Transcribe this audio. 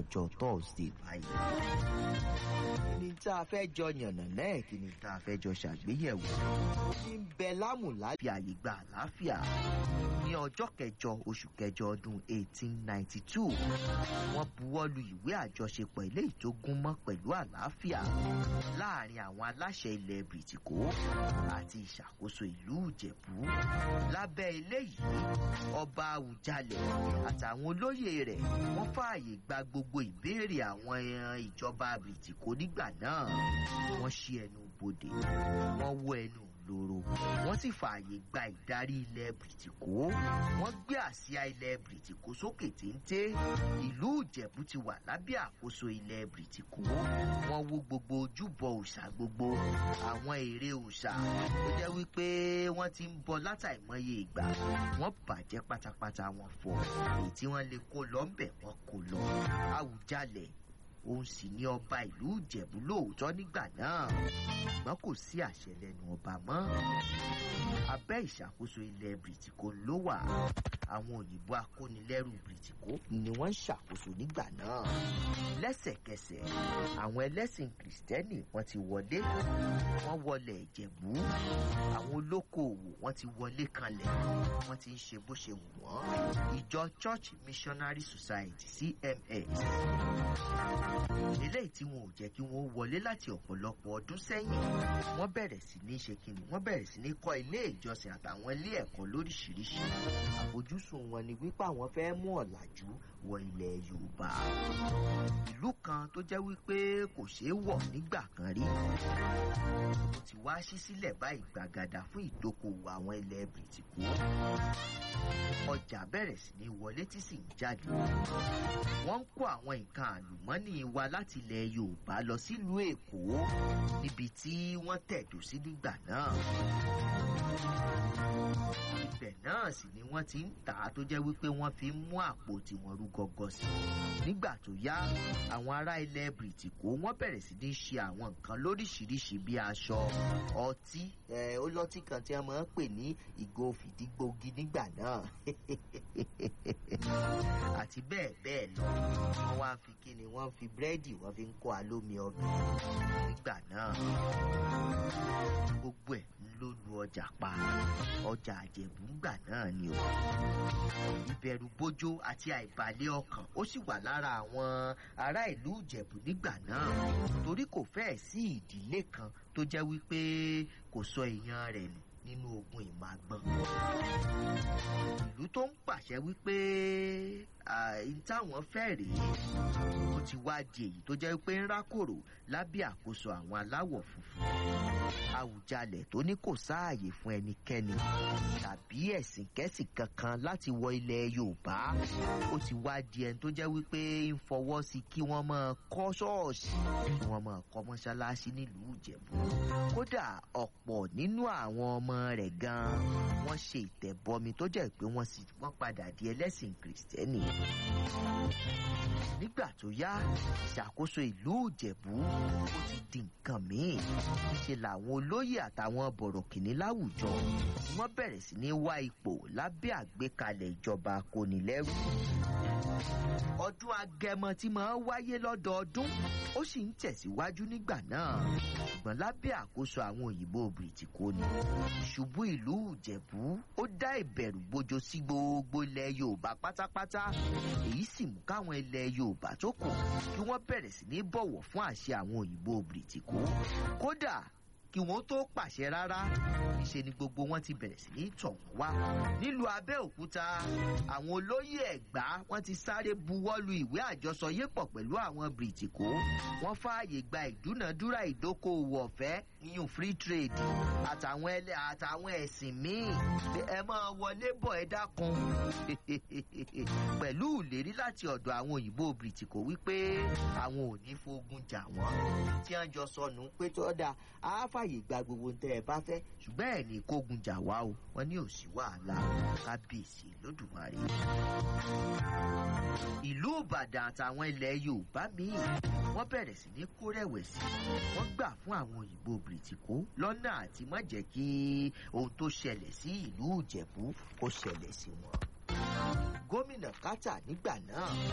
ọjọ́ thursday báyìí. ní tá a fẹ́ jọ yànnà náà kí ni tá a fẹ́ jọ ṣàgbéyẹ̀wò. ní bẹ lámùlá fi àyè gba àlàáfíà ní ọjọ́ kẹjọ oṣù kẹjọ ọdún 1892 wọ́n buwọ́ lu ìwé àjọṣepọ̀ eléyìí tó gún mọ́ pẹ̀lú àlàáfíà láàrin àwọn aláṣẹ ilẹ̀ bìrìtìkó àti ìṣàkóso ìlú ìjẹ̀bú lábẹ́ eléyìí ọba àwùjalẹ̀ àtàwọn olóyè rẹ̀ wọ́n fààyè gba gbogbo ìbéèrè àwọn ìjọba bìrìtìkó nígbà náà wọ́n ṣí ẹnu bodè wọ́n wọ ẹnu lóró wọ́n sì fààyè gba ìdarí ilẹ̀ bìrìtìkó wọ́n gbé àsíá ilẹ̀ bìrìtìkó sókè téńté ìlú ìjẹ̀bú ti wà lábẹ́ àkóso ilẹ̀ bìrìtìkó wọ́n wó gbogbo ojúbọ òòṣà gbogbo àwọn ère òòṣà tó jẹ́ wípé wọ́n ti ń bọ látàìmọye ìgbà wọ́n bàjẹ́ pátápátá wọn fọ́ èyí tí wọ́n lè kó lọ ńbẹ̀ wọ́n kó lọ àwùjalẹ̀ òun sì ní ọba ìlú ìjẹ̀bú lóòótọ́ nígbà náà ṣùgbọ́n kò sí àṣẹ lẹ́nu ọba mọ́ abẹ́ ìṣàkóso ilẹ̀ bìrìtìkó ló wà àwọn òyìnbó akónilẹ́rù bìrìtìkó ni wọ́n ń ṣàkóso nígbà náà lẹ́sẹ̀kẹsẹ̀ àwọn ẹlẹ́sìn kìrìsìtẹ́nì wọ́n ti wọlé wọ́n wọlé ìjẹ̀bú àwọn olókoòwò wọ́n ti wọlé kanlẹ̀ wọ́n ti ń ṣe bó ṣe wù wọ́n ìjọ church missionary society cms eléyìí tí wọn ò jẹ́ kí wọ́n wọlé láti ọ̀pọ̀lọpọ̀ ọdún sẹ́yìn wọ́n bẹ̀rẹ̀ sí ní ṣe kíni wọ́n bẹ̀rẹ̀ sí ní kọ́ ilé ìjọsìn àtàwọn ilé ẹ̀kọ́ lóríṣiríṣi àfojúsùn wọn ni wípé àwọn fẹ́ mú ọ̀làjú wọ ilẹ̀ yorùbá ìlú kan tó jẹ́ wípé kò ṣeé wọ̀ nígbà kan rí ó ti wá ṣí sílẹ̀ báyìí gbàgàdà fún ìdókòwò àwọn ilẹ̀ bìrìtìkó ọjà bẹ̀rẹ̀ sí ní wọlé tí sì ń jáde wọ́n ń kó àwọn nǹkan àlùmọ́nì wa láti ilẹ̀ yorùbá lọ sílùú èkó níbi tí wọ́n tẹ̀dó sí nígbà náà ibẹ̀ náà sì ni wọ́n ti ń tà á tó jẹ́ wípé wọ́n fi ń mú àpò tiwọn rú gọ́gọ́ sí i nígbà tó yá àwọn ará ilẹ̀ bìrìtìkó wọ́n bẹ̀rẹ̀ sí ní ṣe àwọn nǹkan lóríṣiríṣi bíi aṣọ ọtí ó lọ́tí kan tí wọ́n máa ń pè ní ìgò fìdígbògi nígbà náà àti bẹ́ẹ̀ bẹ́ẹ̀ lọ wọ́n wá fi kíni wọ́n fi búrẹ́dì wọ́n fi ń kó alómi ọbẹ̀ nígbà náà gbogbo ẹ̀ ló lu ọjà pa ọjà àjẹ̀bú ńgbà náà ni o ìbẹ̀rù bójó àti àìbalẹ̀ ọkàn ó sì wà lára àwọn ará ìlú ìjẹ̀bú nígbà náà torí kò fẹ́ẹ̀ sí ìdílé kan tó jẹ́ wípé kò sọ èèyàn rẹ̀ nù nínú ogun ìmàgbọ́n ìlú tó ń pàṣẹ wípé táwọn fẹ́ rèé ó ti wá di èyí tó jẹ́ pé ń rákòrò lábẹ́ àkóso àwọn aláwọ̀ funfun àwùjalẹ̀ tó ní kò sáàyè fún ẹnikẹ́ni tàbí ẹ̀sìn kẹ́sìn kankan láti wọ ilẹ̀ yorùbá ó ti wá di ẹni tó jẹ́ wípé ń fọwọ́ sí kí wọ́n máa kọ́ ṣọ́ọ̀ṣì kí wọ́n máa kọ́ mọ́ṣáláṣí nílùú ìjẹ̀bú kódà ọ̀pọ̀ nínú àwọn ọmọ rẹ̀ gan-an wọ́n ṣe ìtẹ̀bọmi tó jẹ́ pé wọ́n sì wọ́n padà di ẹlẹ́sìn kìrìsìtẹ́nì nígbà tó yá ìṣàkóso ìlú ìjẹ̀bú ó ti di nǹkan míì ṣe làwọn olóyè àtàwọn bọ̀rọ̀kìnní láwùjọ wọ́n bẹ̀rẹ̀ sí ní wá ipò lábẹ́ àgbékalẹ̀ ìjọba kónilẹ́rù ọdún agẹmọ tí máa ń wáyé lọ́dọọdún ó sì ń tẹ̀síwájú nígbà náà ṣùgbọ́n lábẹ́ àkóso àwọn òyìnbó bìrìtìkó ni ìṣubú ìlú ìjẹ̀bú ó dá ìbẹ̀rù gbojo sí gbogbo ilẹ̀ yorùbá pátápátá èyí sì mú káwọn ilẹ̀ yorùbá tó kù kí wọ́n bẹ̀rẹ̀ sí ní bọ̀wọ̀ fún àṣẹ àwọn òyìnbó bìrìtìkó kódà kí wọ́n tó pàṣẹ rárá níṣe ni gbogbo wọn ti bẹ̀rẹ̀ sí ní tọ̀ wọ́n wá. nílùú abẹ́òkúta àwọn olóyè ẹ̀gbá wọ́n ti sáré buwọ́lu ìwé àjọsọyépọ̀ pẹ̀lú àwọn bìrìtìkó wọ́n fààyè gba ìdúnàdúrà ìdókòwò ọ̀fẹ́ yíyún free trade àtàwọn ẹlẹ́ àtàwọn ẹ̀sìn míì ẹ máa wọlé bọ̀ ẹ dákun pẹ̀lú ìlérí láti ọ̀dọ̀ àwọn òyìnbó bìrìtìkó wípé àwọn ò ní fogun jà wọ́n tí wọ́n jọ sọnù pé tó dáa á fàyè gba gbogbo ń tẹ ẹ bá fẹ́ ṣùgbọ́n ẹ̀ ní kógun jà wá o wọn ní òsì wàhálà kábíyèsí lódùmarè. ìlú ìbàdàn àtàwọn ilẹ̀ yorùbá míì wọ́n bẹ̀rẹ̀ sí ní kó rẹ̀wẹ̀sì wọ́n gbà fún àwọn òyìnbó bìrìtìkó lọ́nà àti má jẹ́ kí ohun tó ṣẹlẹ̀ sí ìlú ìjẹ̀bú kó ṣẹlẹ̀ sí wọn. gómìnà kátà nígbà náà